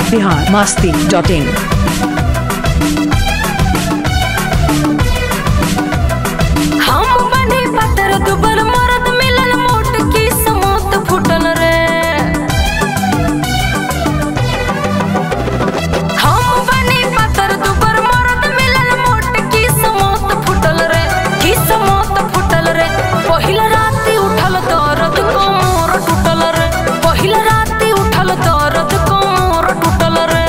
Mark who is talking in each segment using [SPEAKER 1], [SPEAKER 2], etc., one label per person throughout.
[SPEAKER 1] Bihar Masti dot in
[SPEAKER 2] हम बनी पत्थर दुबर मरद मिलल मोट की समोत फुटल रे हम बनी पत्थर दुबर मरद मिलल मोट की समोत फुटल रे की समोत फुटल रे पहिल राती उठल दर्द कमर टूटल रे पहिल राती उठल दर्द कमर टूटल रे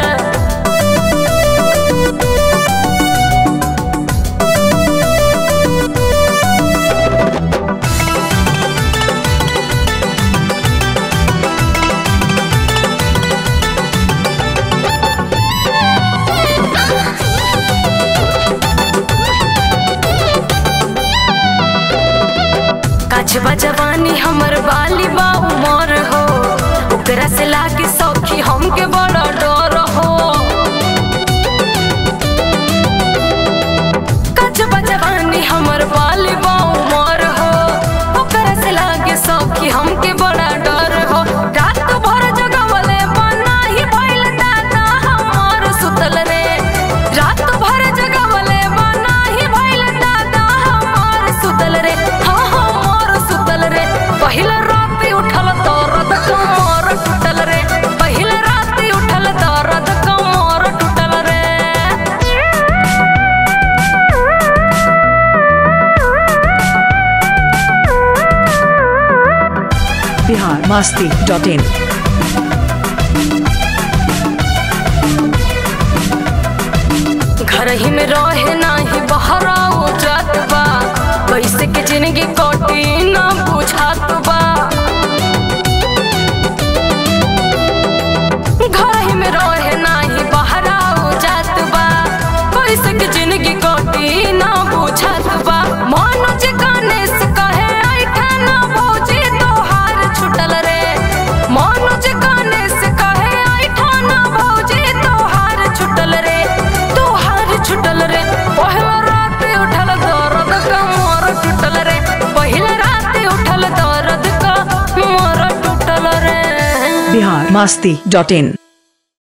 [SPEAKER 2] कछबा जवानी हमर बाली बा उमर हो ओकरा से लागे सौखी हमके बड़ा डर हो कछबा जवानी हमर बाली बा उमर हो ओकरा से लागे सौखी हमके बड़ा डर हो रात भर जगवले बना ही भइल दादा हमर सुतल रे रात भर जगवले बना ही भइल दादा हमर सुतल रे हाँ हमर सुतल रे पहिल राती उठल दर्द कमर टूटल रे पहिल राती उठल दर्द कमर टूटल रे
[SPEAKER 1] बिहार मास्ती डॉट इन
[SPEAKER 2] घर ही में रहे नाही बहराओ जात बा कैसे के जिंदगी कटी ना बुझात बा घर ही में रहे नाही बहराओ जात बा कैसे के जिंदगी कटी ना बुझात बा मनोज गणेश कहे आई खाना भौजी तोहार छुटल रे मनोज गणेश कहे आई खाना भौजी तोहार छुटल रे तोहार छुटल रे पहिला रात उठल दर्द कमर टूटल रे पहिला रात उठल दर्द कमर टूटल रे
[SPEAKER 1] बिहार मास्ती डॉट इन